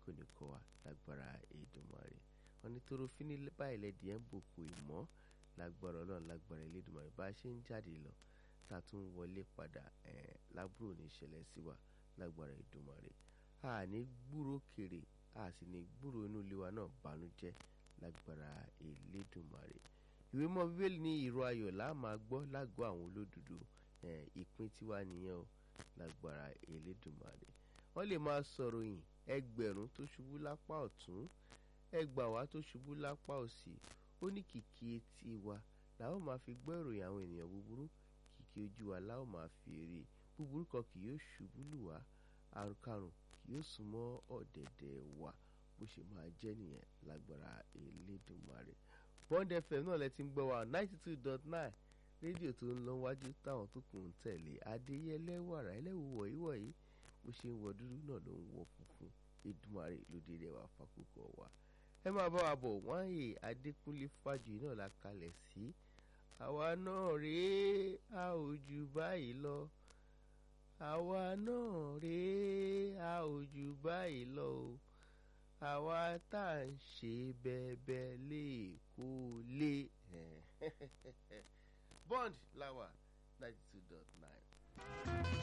kò ní kọ́ wa lágbára Èdùmàrè wọn ní tóró fíní báyìí lẹ́dí ẹ̀ ń bòkù ìmọ̀ lágbára ọlọ́run lágbára Elédùmarè bá a ṣe ń jáde lọ tá a tún wọlé padà ẹ̀ lábúrò ní ìṣẹ̀lẹ̀ sí wa lágbára Èdùmàrè a ní gbúrò kèrè a sì ní gbúrò inú ilé wa náà bànújẹ́ lágbára Elédùmarè ìwé mọ́ bíbélì ní ìró ayọ̀ là máa gbọ́ lágọ̀ọ́ àwọn olódodo ìpín tiwa nìyẹn o lágbára Elédùmarè wọ́n lè máa sọ̀rọ̀ yìn ẹgbẹ̀rún tó ṣubú lápá ọ̀tún ẹgbàwá tó ṣubú lápá òsì ó ní kìkì etí wa làwọn máa fi gbọ́ ìròyìn àwọn ènìyàn búburú kìkì ojú wa làwọn máa fi rí búburú kan kì yóò ṣubú lù wá àrùnkárùn kì yóò súnmọ́ ọ̀dẹ̀dẹ̀ wa bó ṣe máa jẹ́ nìyẹn lágbára Elédùmarè Bond FM náà lẹ ti ń gbọ́ wa ninety two dot nine rédíò tó ń lọ wájú táwọn tó kù ń tẹ̀lé adéyẹlẹ wàrà ẹlẹ́wù wọ̀nyí wọ̀nyí bó ṣe ń wọ dúdú náà ló ń wọ funfun Èdùmàrè lóde rẹ̀ wá fakókò wa ẹ máa bá wa bọ̀ wọ́n yè Adékúnlé Fájuyì náà la kalẹ̀ sí àwa náà rèé a ò jù báyìí lọ àwa náà rèé a ò jù báyìí lọ o àwa tá à ń ṣe bẹ́ẹ̀bẹ́ lè kó lé Bond láwà ninety two dot nine.